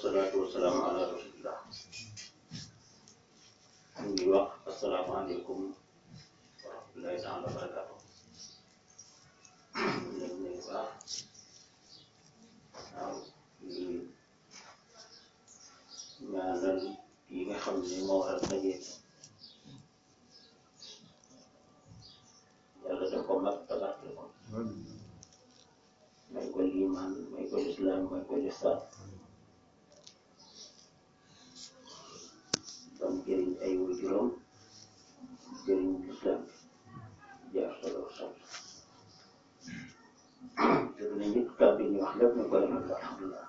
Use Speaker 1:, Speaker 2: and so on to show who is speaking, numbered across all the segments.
Speaker 1: wasalaatu wasalaamu ala rasulillah ñu ngi wax asalaamaaleykum wa rahmatullahi taala wa barakaatu ñu leen nuyu baax waaw ñu ñaanal yi nga xam ne moo war a daje yàlla def ko mag tabarke ko may ko liimaan may ko lislaam may ko lisaan bam jëriñ ay waajuram jëriñ lislaam bi jaar solo sal te dina ñëpp kàddu ñu wax lépp ñu koy rafetlu alhamdulilah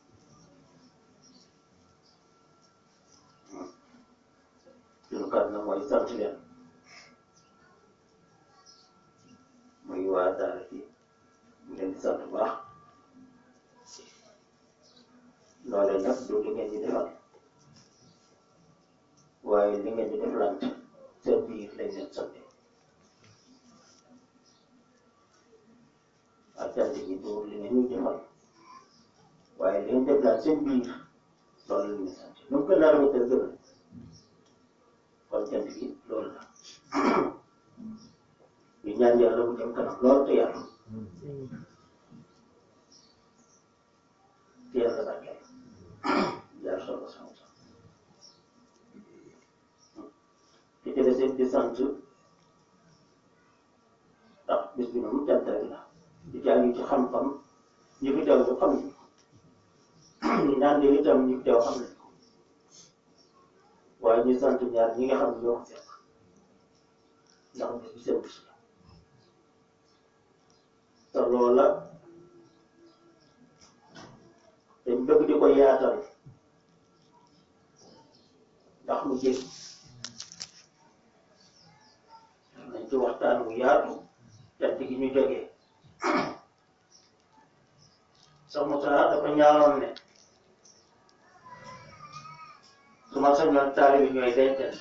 Speaker 1: suñu kàddu nag mooy sant leen muy waa daara ji ñu leen di sant bu baax loolee nag du li ngeen di defal waaye li ngeen di deflante seen biir lañ leen sante ak cant gi du li ngeen ñuy defal waaye li ngeen deflante seen biir loolu la ñuy sant nu mu gën a rafetal gën kon cant gi loolu la ñu ñaan yàlla mu dem kanam lool te yàlla te yàlla barkeel jaar solo sama sax te ci des di sant ndax bis bi moom cant rek la di jàng ci xam-xam ñi fi teew ñu xam ñu ñu naan de itam ñi fi teew xam nañ ko waaye ñu sant ñaar ñi nga xam ne ñoo ko fekk ndax bis bi seen bis la te loola dañ bëgg di ko yaatal ndax mu jël nañ ci waxtaan wu yaatu cant gi ñu jógee sax Moussa dafa ñaanoon ne su ma sañoon taalibe ñooy dencante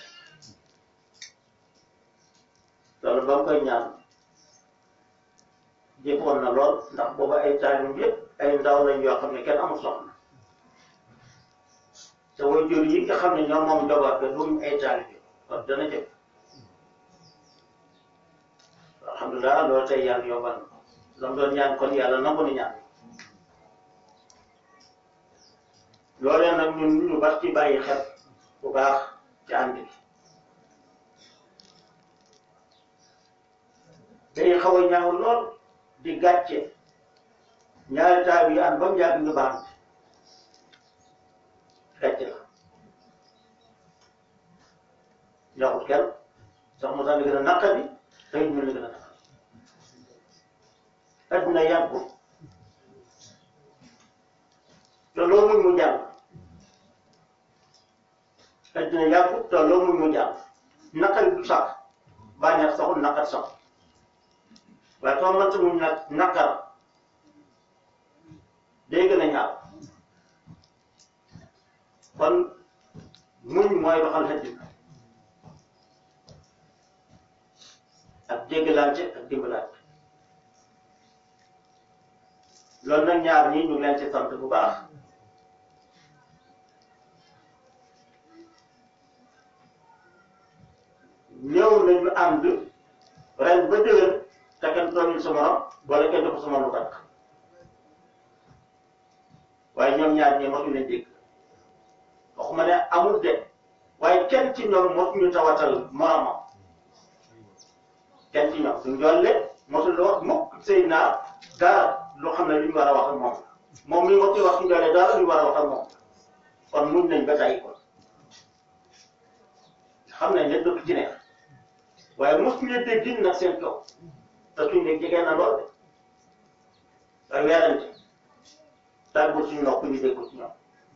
Speaker 1: loolu ba mu koy ñaan jëppoon na lool ndax booba ay taalibe yëpp ay ndaw lañ yoo xam ne kenn amul soxna te way jur yi nga xam ne ñoom moom njaboot ga duñ ay taalibe kon dana jëf alhamdulilah loolu tey yàlla yombal na la mu doon ñaan kon yàlla nangu na ñaan loolee nag ñun ñu baax ci bàyyi xel bu baax ci ànd bi day xaw a ñaaw lool di gàcce ñaari taal yi ànd ba mu yàgg ñu baax gàcce la ñaxut kenn sax mu sax li gën a naqari tey ñu li gën a naqari adduna yàggu te loo muñ mu jàll adduna yàggu te loo muñ mu jàll naqari du sax bànneex saxul naqar sax waaye soo mënta muñ nag naqar day gën a ñaaw kon muñ mooy doxal adduna ak déggalante ak dimbalante loolu nag ñaar ñii ñu ngi leen ci sant bu baax ñëw nañu ànd ren ba déwén te kenn tooñul sa morom wala kenn dafa sa morom lu takk waaye ñoom ñaar ñii mosuñu leen dégg waxuma ne amul de waaye kenn ci ñoom mosuñu tawatal moromam kenn ci ñoom suñ jolle mosul wax mukk sëy naa dara loo xam ne lu ñu war a wax ak moom moom mi mosul wax suñ jolle dara lu ñu war a wax ak moom kon muñ nañ ba tàyyi ko xam nañ ne dëkk ci neex waaye mosuñu dégg nag seen kaw te suñ ne jege na lool de waaye weerante tàggul suñu nopp ñu dégg ci ñoom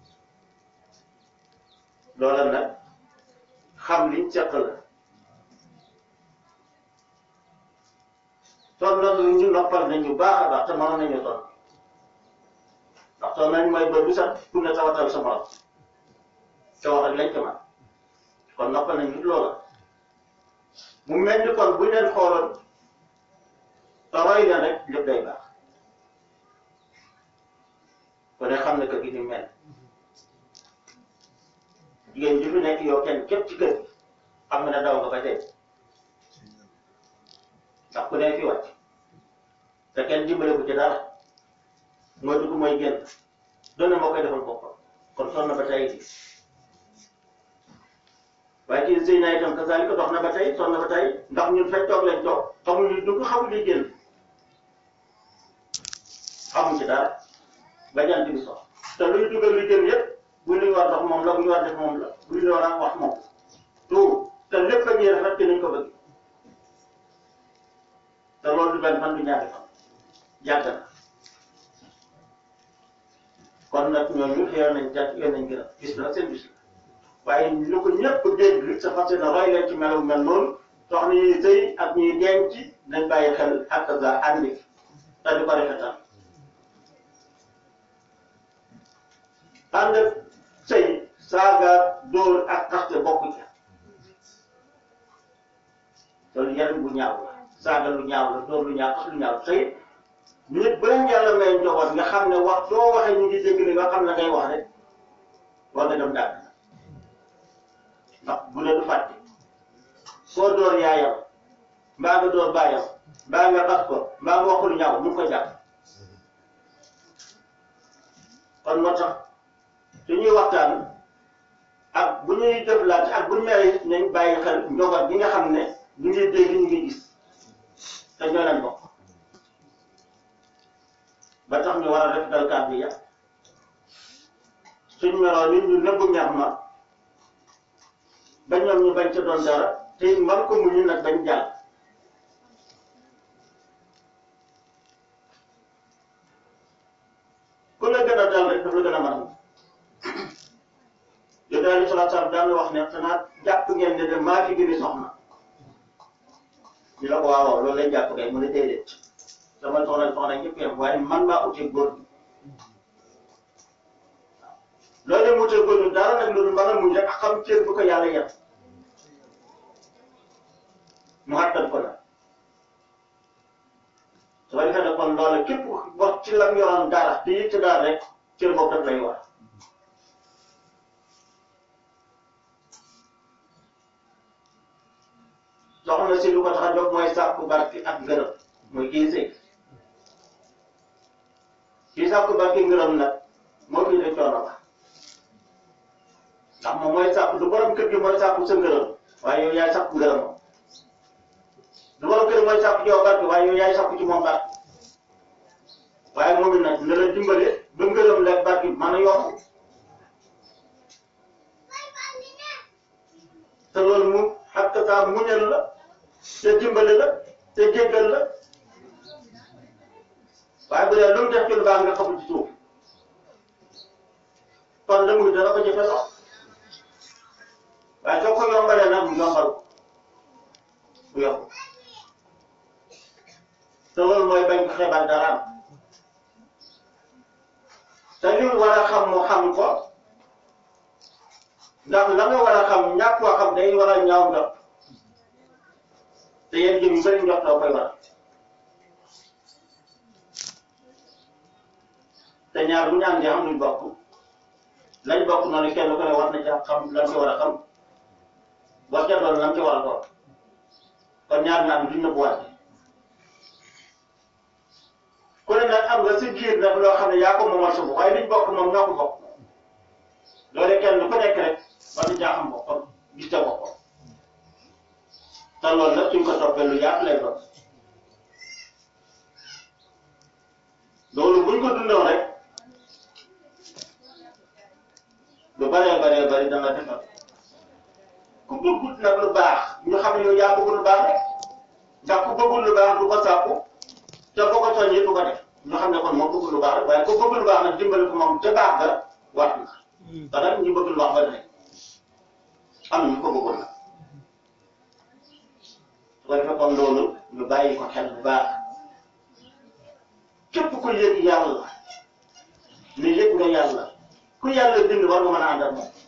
Speaker 1: loola nag xam liñ seq la toll na lu ñu noppal nañu baax a baax te mënoon nañu toll ndax toll nañ mooy ba bu sax pour ne tawatal sa morom te wax ak lañ ko man kon noppal nañu loola mu mel ni kon buñ leen xooloon te roy leen rek lépp day baax ko ne xam ne que gi ni mel jigéen ju fi nekk yow kenn képp ci kër gi xam nga ne daw nga ba tey ndax ku ne fi wàcc te kenn dimbale ko ci dara mooy dugg mooy génn doon na moo koy defal boppam kon sonn na ba tey di waaye kii sëy na itam kasaalika dox na ba tey sonn na ba tey ndax ñun fekk toog lañ toog xamul li dugg xamul li génn xamuñ ci dara ba jant bi sox te luy dugal li génn yëpp bu ñu war dox moom la bu ñu war def moom la bu ñu war a wax moom tout te lépp a ñuy rafet nañ ko bëgg te loolu du benn fan du ñaari fan yàgg na kon nag ñooñu xëyoon nañ jàpp yoon nañ gën a bis bi nag seen bis la waaye lu ko ñëpp dégg sa fas yéene roy leen ci melu mel noonu soxna ñuy sëy ak ñuy denc nañ bàyyi xel ak za àndi te di ko rafetal ànd sëy saaga dóor ak xaste bokk ca loolu yaram bu ñaaw la saaga lu ñaaw la dóor lu ñaaw xas lu ñaaw sëy nit ba leen yàlla may njaboot nga xam ne wax soo waxee ñu ngi dégg li nga xam ne ngay wax rek war nga dem dàgg ndax bu ne du fàtte koo door yaayam mbaa nga door baayam mbaa nga xas ko mbaa nga wax lu ñaaw mu ngi ko jàpp kon moo tax su ñuy waxtaan ak bu ñuy jëflaate ak bu ñu meree nañ bàyyi xel njaboot gi nga xam ne ñu ngi dégg ñu ngi gis te ñoo leen bokk ba tax ñu war a rafetal kàddu ya suñ meroo nit ñu nëbbu ñax ma ba ñoom ñu bañ ca doon dara te man ko muñu nag bañ jàll ku la gën a dal rek daf la gën a mën yow daal di salaat salaam daan wax ne xanaa jàpp ngeen ne de maa fi gën a soxna ñu la ko waaw waaw loolu lañ jàpp kay mu ne déedéet sama soxna soxna ñëpp yem waaye man maa utee góor gi loolu la mu utee góor gi dara nag loolu mën a muñ rek xam cër bu ko yàlla yem mu xattan ko nag su ko defee nag kon loolu képp wax ci lam yoroon dara te yëg ci dara rek cër boobu daf lay war soxna si lu ko tax a jóg mooy sàkku barki ak ngërëm mooy kii sëy kii sàkku barki ngërëm nag moo fi de coono ba ndax moom mooy sàkku du borom kër gi mooy sàkku sa ngërëm waaye yow yaay sàkku ngërëm moom du borom kër mooy sàkku ci yow barki waaye yow yaay sàkku ci moom barki waaye moom it nag na la dimbale ba ngërëm la barki mën a yomb te loolu mu xakk saa muñal la te dimbale la te jéggal la waaye bu dee lu mu def ci lu baax nga xamul ci suuf kon la muy dana ko jëfe lool waaye soo ko yombalee nag mu yombal bu yomb te loolu mooy bañ ko xeebal dara am te li mu war a xam mu xam ko ndax la nga war a xam ñàkk koo xam day war a ñaaw njot te yéen jëm yu bëri njot doo koy war te ñaar bu ñu àndee xam luñ bokk lañ bokk noonu kenn ku ne war na ca xam lan ca war a xam war ca doon lan ca war a doon kon ñaar ñu am duñ nëbbu wàtte ku ne nag am nga si biir nag loo xam ne yaa ko moomal sa bopp waaye liñ bokk moom ñoo ko bokk loolu kenn ku nekk rek war na caa xam boppam gis ca boppam te loolu nag suñ ko toppee lu yaatu lay doon loolu buñ ko dundoon rek lu bëree bëree bëri danga defar ku bëggut nag lu baax ñu xam ne yow yaa bëgg lu baax rek ndax ku bëggul lu baax du ko sàkku te boo ko soññee du ko def ñu xam ne kon moom bëgg lu baax rek waaye ku bëgg lu baax nag dimbali ko moom ca baax ga war na te nag ñu bëgg lu baax ba ne am na ñu ko bëggoon nag su ko defee kon loolu ñu bàyyi ko xel bu baax képp ku yëg yàlla ne yëg nga yàlla ku yàlla bind war nga mën a ànd ak moom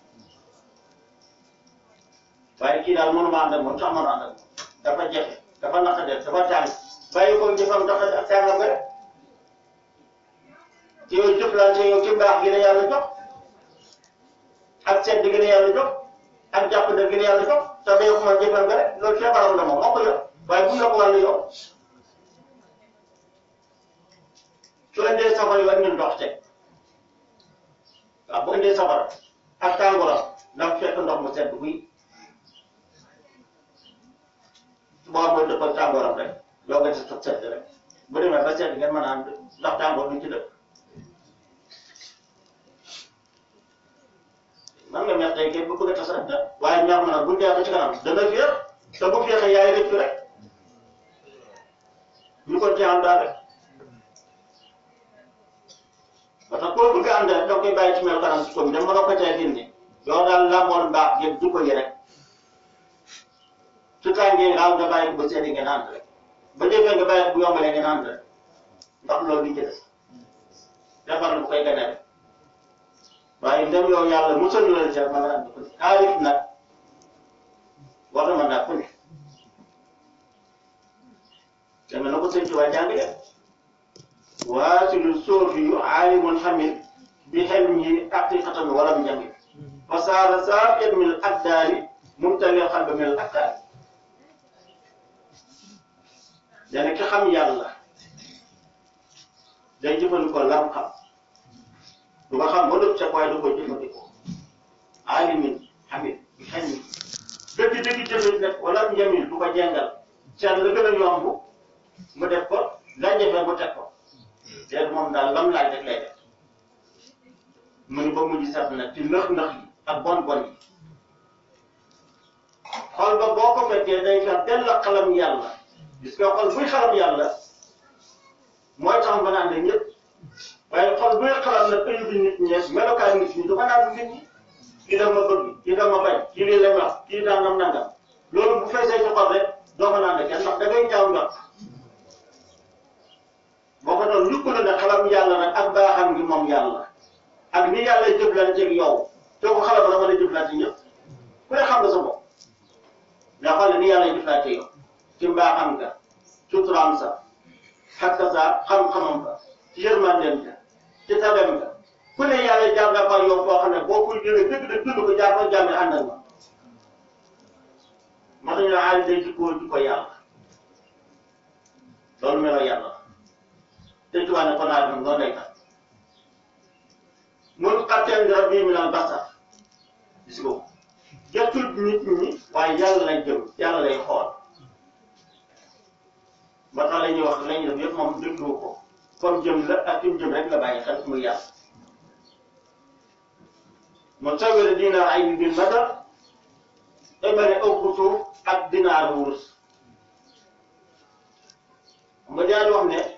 Speaker 1: waaye kii daal mënuma ànd ak moom sax mën a ànd ak moom dafa jafe dafa naqadeel dafa tàng bàyyi ko jëfam dafa ak tàngam nga rek te yow jëflante yow ci mbaax gi la yàlla jox ak seet di gën a yàlla jox ak jàpp da gën a yàlla jox te ba yow ko man jëfal nga rek loolu feebaram la moom moo ko yor waaye bu ñu la ko wàllu yow su indee safara yi ak ñun ndox teg waaw bu indee safara ak tàngooram dafa fekk ndox mu sedd buy boo mooy dëppal tàngooram rek yow nga ci sa sedd rek bu demee ba sedd ngeen mën a am ndax tàngoor duñ ci dëkk man nga mer tey kay bu bëgg a tas rek waaye ñor ma nag bu dee ba ci kanam dana féex te bu féexee yaay rëccu rek ñu ko ci am daal rek parce que koo bëgg a ànd rek da nga koy bàyyi ci mel kanam ci commune dama la ko cay génne yow daal làmboon mbaax yëpp jikko yi rek su tàngee nga nga bàyyi ko ba seeti ngeen ànd rek ba jëfee nga bàyyi ko bu yombalee ngeen ànd rek ndax loolu di ci des defar lu koy gane rek waaye ndem yow yàlla musal na la ca mën a ànd ko ci xaalis nag war na mën naa ko ne deme na ko sëñ ci waa jàngale waasilu soofi yu aalimun xamil bi xelmihi haqiqatan walam jamil fasaara saafiyan min al akdaari mumtali xalba min al akdaari dana ki xam yàlla day jëfandikoo lam xam du ko xam ba lépp ca waaye du ko jëfandikoo aalimin xamil bi xelmi dëgg dëgg jëfit nag walam jamil du ko jengal seet la gën a yomb mu def ko la jafe mu teg ko léegi moom daal lam laaj rek lay def mu ni ba mujj set nag ci nëx-nëx yi ak bon-bon yi xol ba boo ko fekkee day fex dell la xalam yàlla gis nga xol buy xalam yàlla mooy tax ba naan de ñëpp waaye xol buy xalam nag ayu bi nit ñees melokaan nit ñi du ko naan nit ñi kii daf ma bëgg kii daf ma bañ kii lii la wax kii dangam nangam loolu bu feesee ci xol rek doo ko naan de kenn ndax da ngay ñaaw njort boo ko doon yukk na ne xalam yàlla nag ak baaxam gi moom yàlla ak ni yàlla jëflanteeg yow te ko xalam dama la jëflante ñëpp ku ne xam nga sa bopp nga xool ni yàlla jëflante yow ci mbaaxam nga suturaam sa xakka sa xam-xamam ba ci yërmandeem ga ci tabem ga ku ne yàlla jaar na fa yow foo xam ne boo koy jëlee dëgg dëgg dund ko jaar fa jàmme àndal ma ma tax ñu ne aali day jikkoo jikko yàlla loolu melo yàlla te tubaab ne ko naa dund noonu lay tax mun xatteel nga bii mi naan basar gis nga ko jotul nit ñi waaye yàlla lay jëm yàlla lay xool ba tax la ñuy wax la ñuy def yëpp moom déglu ko comme jëm la ak kim jëm rek la bàyyi xel muy yàlla mu sawira dinaar ay bi bil madar ebane ëpp suuf ak dinaar wurus nga daal wax ne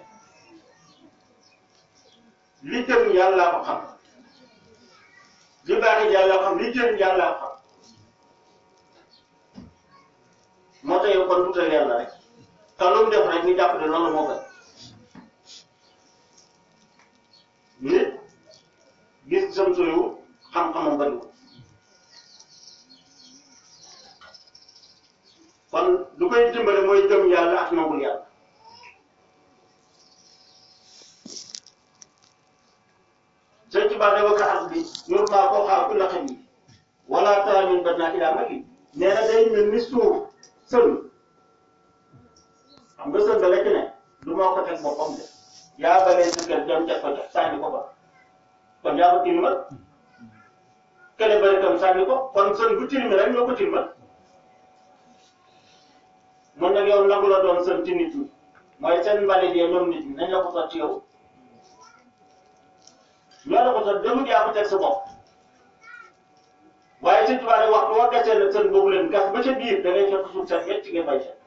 Speaker 1: li jëm yàlla ko xam li baaxee yàlla ko xam li jëm yàlla ko xam moo tax yow kon tuutal yàlla rek te lu mu def rek ñu jàpp ne loolu moo gën nit gis sam soyu xam-xamam bariwul kon lu koy dimbale mooy gëm yàlla ak nangul yàlla sëñ Tuba dafa ko ak bi yor maa koo xaar ku la xam yi wala tara min bat naa ilaa magi nee na day mel ni suuf sën xam nga sën ba la ci ne du moo ko teg boppam de yaa balee sa kër dem teg ko teg sànni ko ba kon yaa ko tilimal kële bëri tam sànni ko kon sën bu tilimi rek ñoo ko tilimal mun nag yow nangu la doon sën ci nit ñi mooy seen mbalit yi ñoom nit ñi nañ la ko sotti yow ñoo la ko sotti demut yaa ko teg sa bopp waaye sëñ Tuubaa wax boo gasee la sën boobu leen gas ba ca biir da ngay fekk suuf seen wecc nga bay sa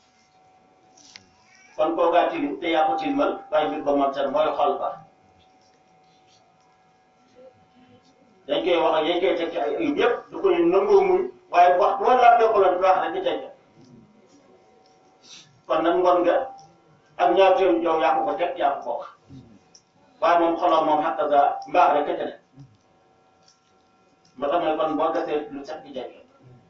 Speaker 1: kon koo gaa tilim te yaa ko tilimal waaye mbir ba man seen mooy xol ba dañ koy wax ak yañ koy teg ci ay ayib yëpp du ko nangoo muñ waaye wax boo laajtee ko la du baax rek di teg kon nag ngoon nga ak ñaarteelu yow yaa ko ko teg yaa ko ko wax waaye moom xolam moom xaq ga mbaax rek ca ne ba tax kon boo gasee lu set di jege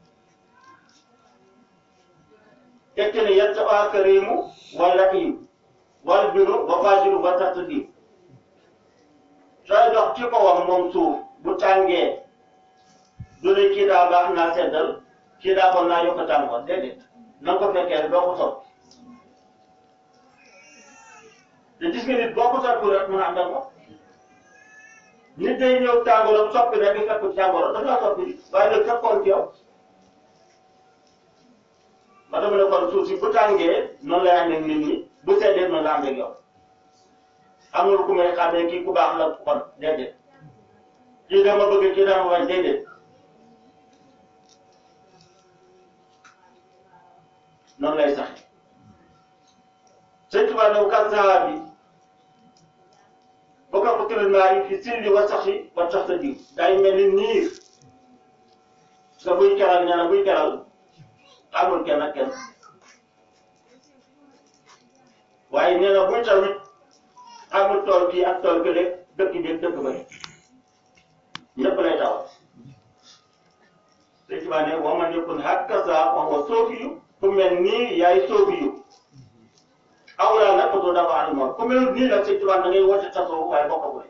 Speaker 1: teg ci ne yett waa karimu wala im wal biru wa fajiru ba tax sooy dox ci kawam moom suuf bu tàngee du ne kii daa baax naa seddal kii daa bon naa yokk tàngoor déedéet na nga ko fekkee rek doo ko soppi te gis nga nit boo ko soppi rek mën a ànd ak moom nit day ñëw tàngooram soppi rek di fekk tàngooram dafa laa soppi waaye nag fekkoon ci yow ma dama ne kon suuf si bu tàngee noonu lay ànd ak nit ñi bu seddee noonu la ànd ak yow amul ku may xamee kii ku baax la ku bon déedéet kii dama bëgg kii dama bañ déedéet noonu lay saxe sëñ Tuba ne kan saxaar bi boo ko tëral maa yi fi silli wa saxi wa sax sa diw day mel ni niir nga buy keral ñana buy keral amul kenn ak kenn waaye nee na buy tawit amul tool kii ak tool kële dëkk bi dëkk ba ñëpp lay tawal sëñ Tuba ne wa man yakun hakaza wa huwa soofiyu ku mel nii yaay soofiyu awla nag ko dafa ànd moom ku mel nii nag sëñ Tuba da ngay woote tasoo waaye bokk ko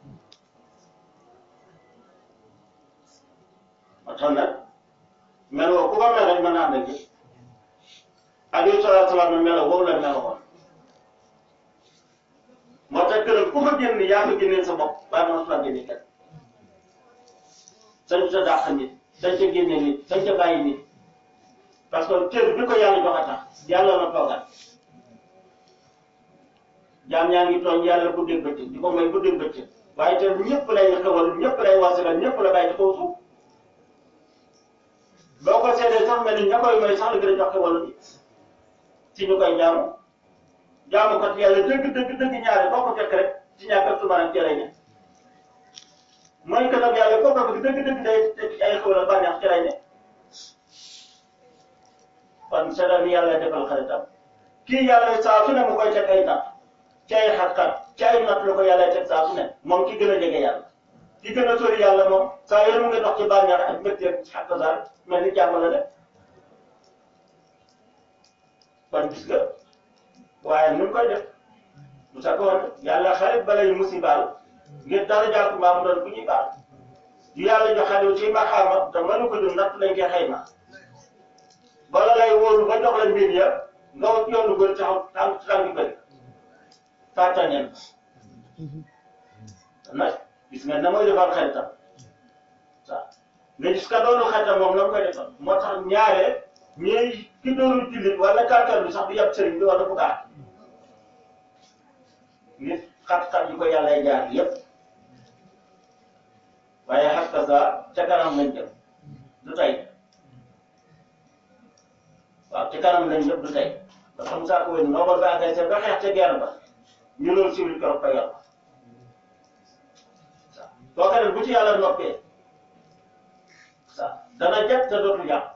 Speaker 1: ma tax nag meloo ku ko mel rek mën a ànd ak yëpp alayhi salaatu salaam meloo woowu la meloon moo tax këram ku fa génn yaa fa génneel sa bopp waaye man su la génne kenn sañ sa dàq nit sañ sa génne nit sañ sa bàyyi nit parce que cër bi ko yàlla jox a tax yàlla la toogal jaam ñaa ngi tooñ yàlla guddeeg bëccëg di ko may guddeeg bëccëg waaye te ñëpp lay xewal ñëpp lay wasagal ñëpp la bàyyi ci kaw suuf boo ko seetee sax mel ni ña koy may sax la gën a jox xewal bi ci ñu koy jaamu jaamu kat yàlla dëgg dëgg dëgg ñaare boo ko fekk rek ci ñàkk ak sumaan ak cere ne mooy que nag yàlla kooku ak dëgg dëgg day ay xewal ak bànneex cere ne kon seetal ni yàlla defal xaritam kii yàlla saa su ne mu koy teg ay natt ci ay xat-xat ci ay natt la ko yàlla teg saa su ne moom ki gën a jege yàlla ki gën a sori yàlla moom saa yéen mu ngi dox ci bànneex ak mbégte ak xàq mel ni jàmm la def kon gis nga waaye nu mu koy def bu sa ko woon yàlla xarit balay musibaal ngir dara jàpp mbaa mu doon ku ñuy baal yu yàlla joxale ci maxaama te mënu ko dund natt lañ koy xayma bala lay wóolu ba jox la mbir ya nga wut yoonu bëri taxaw tànk tànk bëri fàttañeen nag gis nga na mooy defal xaritam waaw nga gis ka doonu xaritam moom na mu koy defal moo tax ñaare ñooy ki doonu jullit wala kàttan bi sax du yab sëriñ bi wala bu baax nit xat-xat yu ko yàllay jaar yépp waaye xas ka sa ca kanam lañ jëm du tey waaw ci kanam lañ jëm du tey parce que Moussa Kowe noo ba àggay seen ba xeex ca guerre ba ñu loolu siwil keroog fa yàlla waaw boo ko def bu ci yàlla noppee waaw dana jàpp te dootul yàq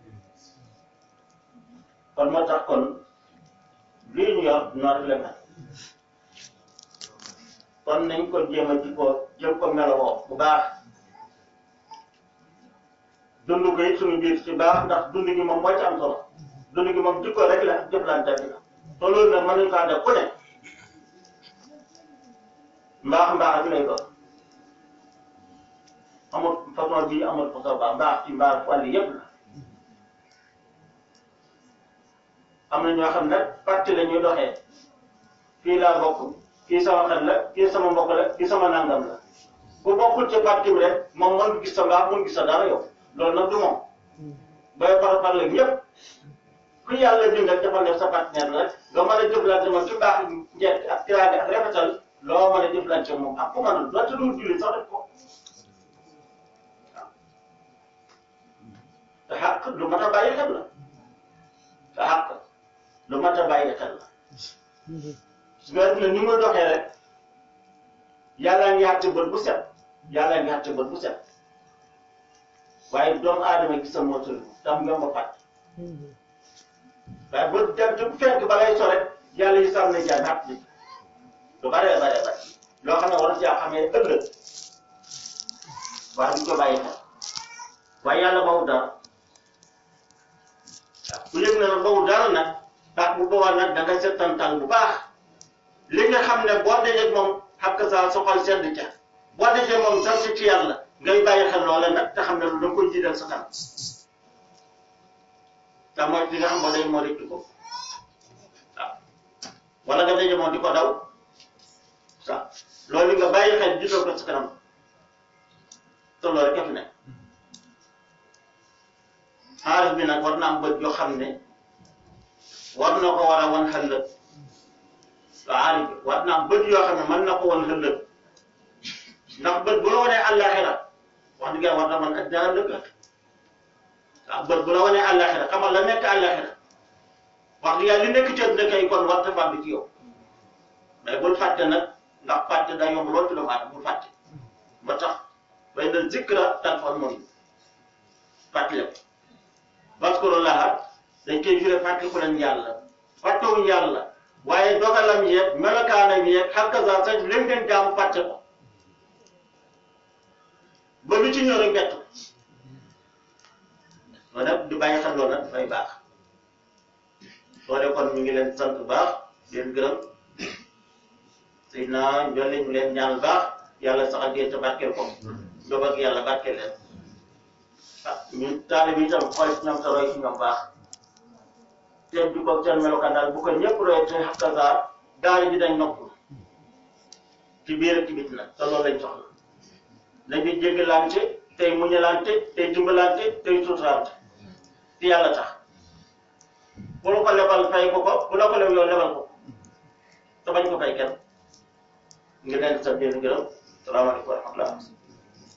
Speaker 1: kon moo tax kon lii ñu yor noonu la mel kon nañ ko jéem a ji ko jëm ko melowoo bu baax dund ko it suñu biir ci baax ndax dund gi moom mooy ci am solo dund gi moom jikko rek la jëflante bi la te loolu nag mën nañu ko ànd ak ku ne mbaax mbaax bi lay doon amul façon bii amul façon baax mbaax ci mbaax wàll yëpp la am na ñoo xam ne parti la ñuy doxee fii laa bokk kii sama xel la kii sama mbokk la kii sama nangam la bu bokkul ci parti bi rek moom mën gis sa mbaax mën gis sa dara yow loolu nag du moom bay par par la ñëpp ku yàlla bind ak defal def sa partenaire la nga mën a jëflante moom ci mbaax njëkk ak tiraage ak rafetal loo mën a jëflante moom ak ku mën a doonte dul julli sax def ko waaw te xàq lu mat a bàyyi xel la te xàq lu mat a bàyyi xel la su nga ne ni muy doxee rek yàlla ngi àtte bët bu set yàlla ngi àtte bët bu set waaye doomu aadama gis sa motul tam nga ma fàtt waaye bët dem ci bu fekk ba lay so rek yàlla yi sàmm na jaay natt bi lu baree baree bare loo xam ne war na caa xamee ëllëg waaye duñ ko bàyyi xel waaye yàlla bawu dara waaw bu yëg na nag bawu dara nag ndax bu boobaa nag da nga settantal bu baax li nga xam ne boo dajee moom xam nga sa soxal sedd ca boo dajee moom sant ci yàlla ngay bàyyi xel loola nag te xam ne lu da nga koy jiital sa kanam te mooy li nga xam moo day moo rëcc ko waaw wala nga daje moom di ko daw sa loolu nga bàyyi xel jiital ko sa kanam te loolu rek a fi nekk xaalis bi nag war na am bët yoo xam ne war na ko war a wan xëllëg xaalis bi war na am bët yoo xam ne mën na ko wan xëllëg ndax bët bu la wanee àllaaxira wax dëgg yàlla war na mën addina ëllëg waaw bët bu la wanee àllaaxira xamal la nekk àllaaxira wax dëgg yàlla li nekk ci àddina kay kon war ta bi ci yow mais bul fàtte nag ndax fàtte daa yomb lool ci doomu aadama bul fàtte ba tax bay na zikra tanfa'ul mu'minin fàttali ko waskurullaha dañ koy firé fàttaliku leen yàlla fàttewuñ yàlla waaye dogalam yeeg melokaanam yeeg hakaza sax leen ngeen jaamu fàtte ko ba lu ci ñëw rek bett ko loolu nag di bàyyi xel loolu nag dafay baax soo dee kon ñu ngi leen sant bu baax di leen gërëm sëy naa njolli ñu leen ñaan baax yàlla saxal ngeen te barkeel ko ndox ak yàlla barkeel leen ah ñun taalibe bi itam xool ci ñoom te roy ci ñoom baax seen bi ko seen melokaan daal bu ko ñëpp roy te hakaza daara ji dañ noppi ci biir ak ci biti nag te loolu lañ soxla nañu jéggalante tey muñalante tey dimbalante tey suutarante ci yàlla tax bu la ko lebal fay ko ko bu la ko leb yow lebal ko te bañ ko fay kenn ngi leen di sant di leen gërëm salaamaaleykum wa rahmatullah